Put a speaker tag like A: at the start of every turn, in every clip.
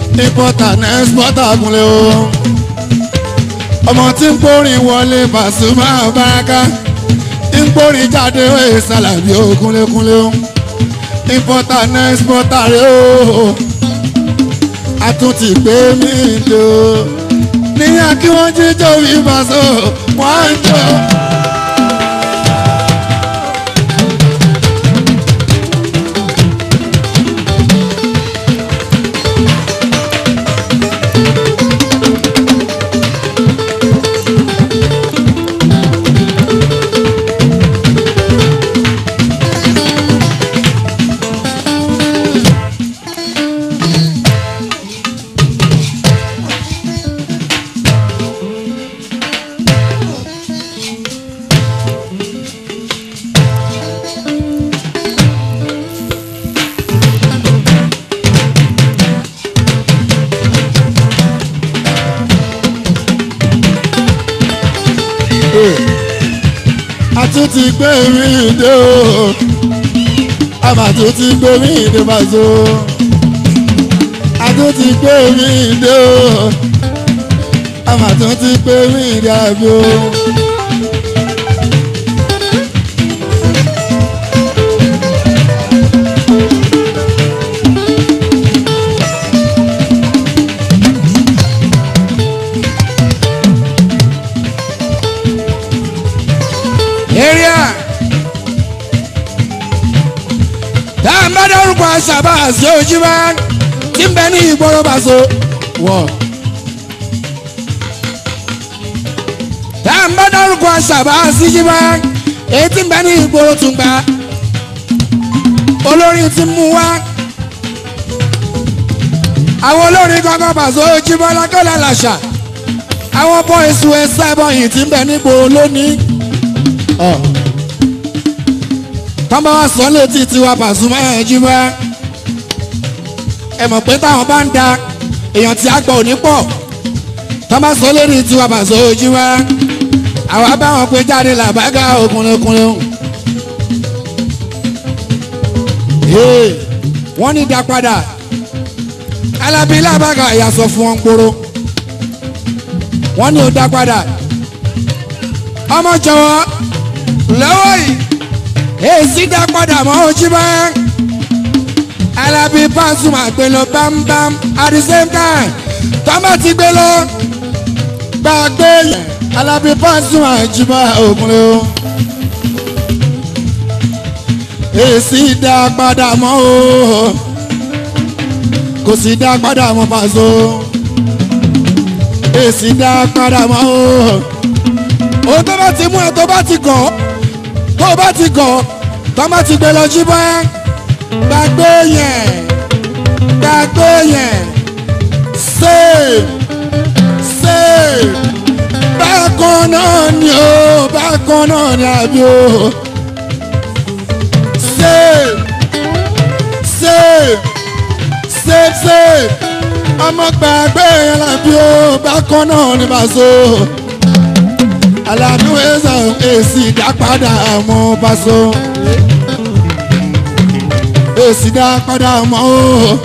A: importer and exporter kúnlẹ̀ o ọmọ tí ń kórìn wọlé Pasuma Baraka ń kórìn jáde ó Sàlàbí ó kúnlẹ̀kúnlẹ̀ o importer and exporter rẹ o a tún ti gbé mi dò níyà kí wọ́n jíjọ́ wí Paso wọ́n ń jọ. a tún ti gbé mi dé o a mà tún ti gbé mi dé Paso a tún ti gbé mi dé o a mà tún ti gbé mi dé àbí o.
B: area tá a bá dárúkọ àṣàbà àti ojúmọ́ tí ń bẹ ní ìgboro Paso wọ̀ tá a bá dárúkọ àṣàbà àti ojúmọ́ èyí tí ń bẹ ní ìgboro Tùngbà olórin ti mú wá àwọn olórin kankan Paso ojúmọ́ lákọ́lá làṣà àwọn bọ́ìsù ẹ̀sẹ̀ bọ́yìn tí ń bẹ nígboro lónìí tọ́mọ wa sọ létí tiwa Pasuma ẹ̀jú wá ẹ mọ̀ pé táwọn bá ń da èèyàn tí a gbọ́ òní pọ̀ tọ́mọ sọ létí tiwa Paso ẹ̀jú wá àwa báwọn pé jáde làbágà òkùnrinkùnrin wọ́n ní dá padà alábí làbágà ìyàsọ̀ fún wọn gbòòrò wọ́n ní ó dá padà ọmọ jọ̀wọ́ lọ́wọ́ yìí èsì dá padà mọ́ ojú bá Alábí Pasuma gbé lọ bámbám at the same time tọ́mọ̀ ti gbé lọ gbàgbé yẹn
A: Alábí Pasuma jìbá òkúnlẹ̀ o èsì dá padà mọ́ o kò sì dá padà mọ́ Paso èsì dá padà mọ́ o
B: o tó bá ti mú ẹ tó bá ti gàn tó bá ti gàn tọ́mọ̀ ti gbé lọ jí bá gbàgbé yẹn gbàgbé yẹn
A: save save bákan náà ni o bákan náà ni àbí o save save save save ọmọ gbàgbé yẹn làbí o bákan náà ni Paso Àlàbí ẹ̀sán èsì dápadà mọ́ Paso èsì dápadà mọ́ o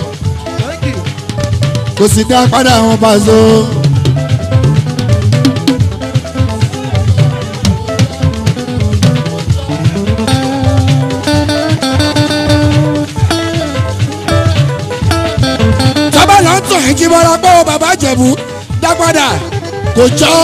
A: kò sì dá padà mọ́ Paso.
B: tọ́ba lọ ń tàn ẹ́ jí bọ́lá pé ó bàbá jẹ̀bú dá padà kò jọ́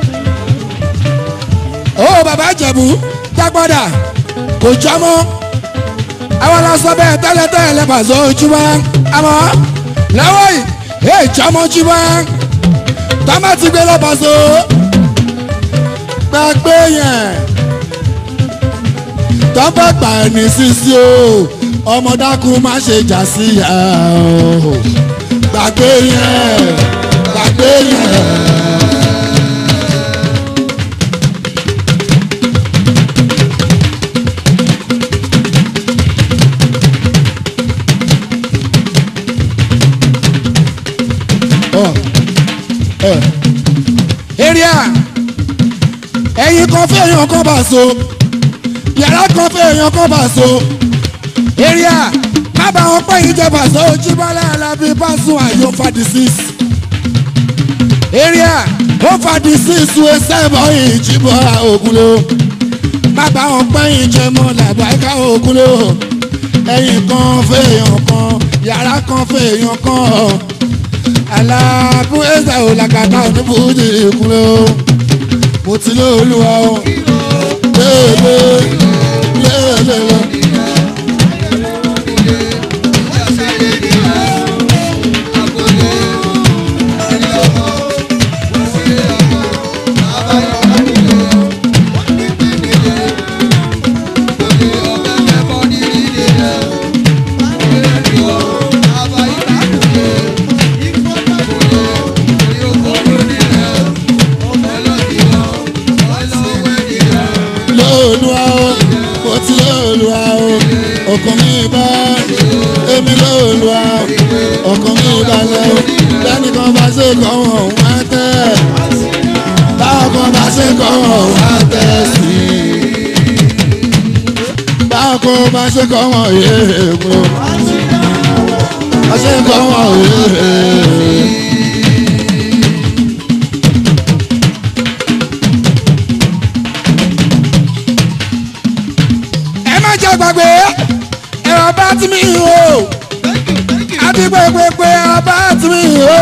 B: ó bàbá jẹ̀bú dá padà kò jọ́ mọ́ àwọn lásán bẹ́ẹ̀ tẹ́lẹ̀tẹ́lẹ̀ lẹ́ Paso ojúmọ́ àmọ́ lọ́wọ́ yìí èè jọmọ́ ojúmọ́ tọ́mọ̀ ti gbé lọ Paso
A: gbàgbé yẹn tọ́pẹ́ gbà ní sísí o ọmọ dákun má ṣe jà sí ìyá o gbàgbé yẹn gbàgbé yẹn.
B: area
A: ẹ̀yin kan fẹ́ èèyàn kan Paso yàrá kan fẹ́ èèyàn kan Paso
B: area má má bá wọn pẹ́ yìí jẹ́ pàṣẹ ojúbọ́lá alábí pàṣẹ àyò fa disease. area ó fa disease wo sẹ́bọ̀ ìjìbọ̀ra ògùn ló. má bá wọn pẹ́ yìí jẹ́ mọ́ làbáyíká ògùn ló. ẹ̀yìn kan fèèyàn kan yàrá kan fèèyàn kan. aláàbù ẹ̀sẹ̀ ò làkàtà oníbùdí ìkúnlẹ̀ o. mo ti lóòlùwà o. lélẹ̀ lélẹ̀. lóòlùwà o mo ti lóòlùwà o ọkàn mi bá èmi lóòlùwà o ọkàn mi balẹ̀ o lẹ́nu kan bá ṣe kọ́ wọn òun á tẹ̀ báwọn kan bá ṣe kọ́ wọn òun á tẹ̀ sí i báwọn kan bá ṣe kọ́ wọn yéé mo bá ṣe kọ́ wọn yéé. ẹ má jẹ́ gbàgbé ẹ̀rọ bá tí mi o àti pépépé ẹ̀rọ bá tí mi o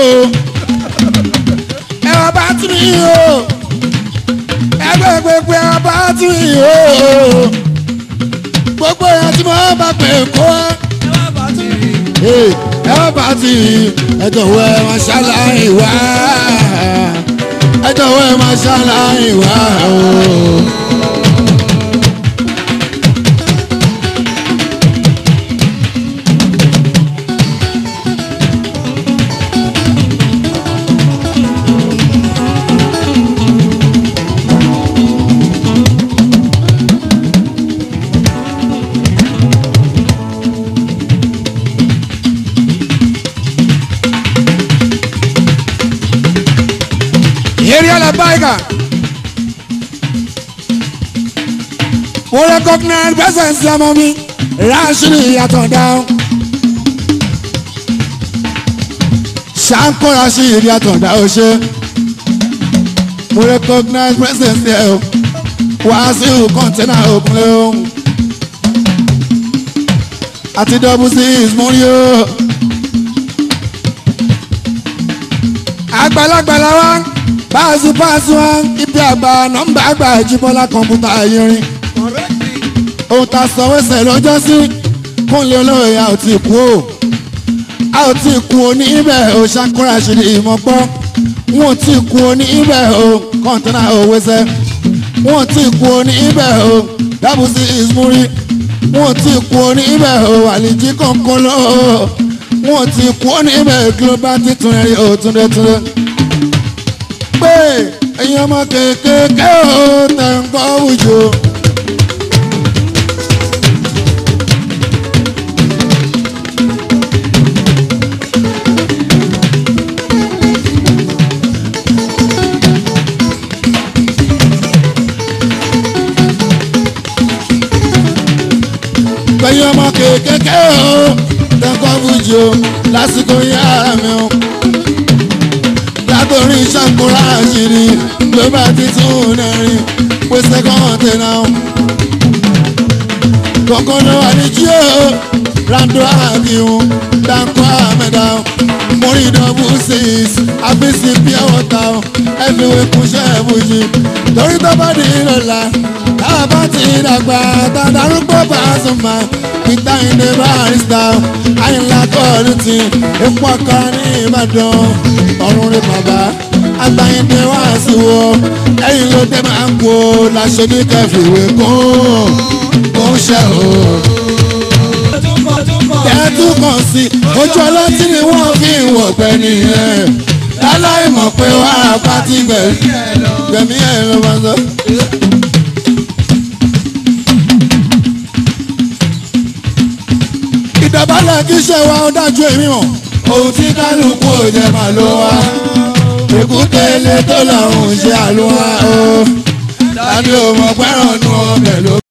B: ẹ̀rọ bá tí mi o ẹgbẹ́ pépé ẹ̀rọ bá tí mi o gbogbo ẹ̀ tí mo bá pè kó ẹ̀rọ bá tí ẹ jọ̀wọ́ ẹ máa ṣàlàyé wá ẹ jọ̀wọ́ ẹ máa ṣàlàyé wá o. area la baiga. mo recognize presence ọmọ mi rashidi yàtọ̀ dáhùn. ṣáńkó rashidi yàtọ̀ dáhùn ṣe. mo recognize presence ẹ̀ o wàásù kọ́ńtẹ́nà òkúnlẹ̀ o. àti double six mo rí o. àgbàlagbà la wá báàsù báàsù wọn ibi àgbà nọ́mbà àgbà ìjìbọlá kọ̀ǹpútà ayẹrin ohun tá a sọ wẹsẹ lọ́jọ́ sí kúnlẹ̀ olóòye a ò tí kú o a ò tí kú o ní ibẹ̀ o ṣàkóra ṣìlì ìmọ̀ gbọ́ wọn ò tí kú o ní ibẹ̀ o kọ́ńtínà o wẹsẹ̀ wọn ò tí kú o ní ibẹ̀ o dábùsí ìsúrí wọn ò tí kú o ní ibẹ̀ o àlìjí kọ̀ọ̀kan lọ wọn ò tí kú o ní ibẹ̀ global títún ẹ̀rí òtúndẹ̀túndẹ̀ pé ẹ̀yin ọmọ kéékèèké ò tẹ̀ ń gbọ́ wùjọ. ẹ̀yin ọmọ kéékèèké ò tẹ̀ ń gbọ́ wùjọ lásìkò yára mi o látòrí ṣàkóra àṣírí ló bá ti tún nẹrin pé sẹ́kọ̀ǹtì náà. kọ̀ọ̀kan ló wà ní jíò rando àbíhun dáńkọ́ àmẹ́dá mórí dọ́bù six àbísí pure water ẹ̀fíwé kúnṣẹ́ ìbùjì torí tó bá di lọ́la táwa bá ti dàgbà tàdárúgbó bá a sùn máa peter inde barista àyìnlá kọ́ọ̀lù tí epo ọkọ ní ìbàdàn ọ̀run rẹ̀ bàbá àgbáyìndé wá sí wo ẹ̀yìn ló dé máa ń kó láṣẹ ní kẹfìwé kún kún ṣe o. ẹ̀ẹ́dún kan sí ojú ọlọ́tí ni wọ́n fi ń wọ̀gbẹ́ nìyẹn láláì mọ̀ pé wàá pátí gbẹ̀mí ẹ̀ ló máa sọ. ìdọ̀bálẹ̀ kí ṣe wa ó dájú èmi mọ̀. ohun tí kálukú ò jẹ́ màá ló wá. èkúté ilé tó lọ́hùn ṣe àlùwá o. tani ò mọ̀ pẹ́ràn nu ọbẹ̀ ló.